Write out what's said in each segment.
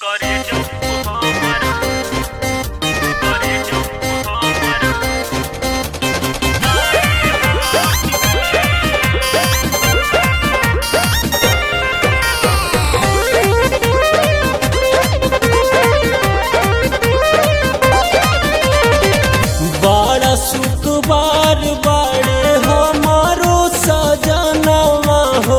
करे जो हमर करे जो हमर बड़ा सुखबार बाड़े हमारो सजनवा हो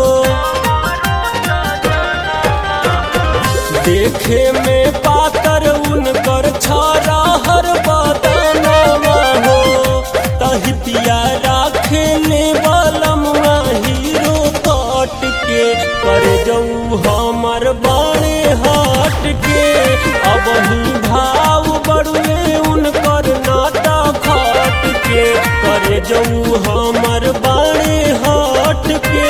देखे में पातर उनकर छारा हर बदनवा हो तहितिया राखे ले बलमुआ हीरो कट के कर जाऊ हमर बाणे हट के अब ही भाव बड़ुए उनकर नाटा खट के कर जाऊ हमर बाणे हट के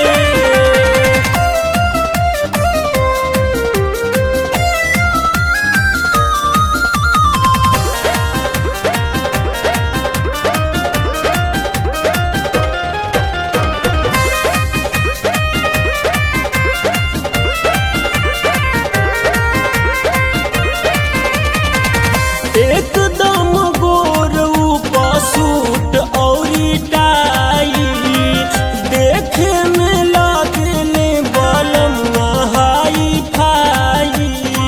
एकदम गोर ऊपर सूट औरी टाई देखे में लागले बलम हाई फाई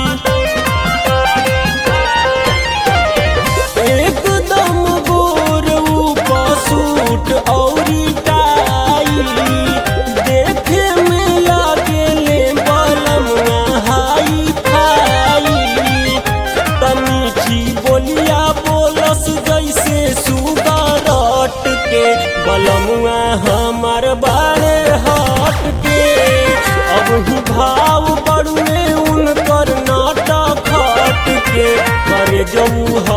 एकदम गोर ऊपर सूट औरी टाई देखे में लागले बलम हाई फाई तमीठी बोलिया बोलस जैसे सुगरट के बलमुआ हमर बारे हट के अब ही भाव बड़ुए उनकर नाटक खट के करे जऊ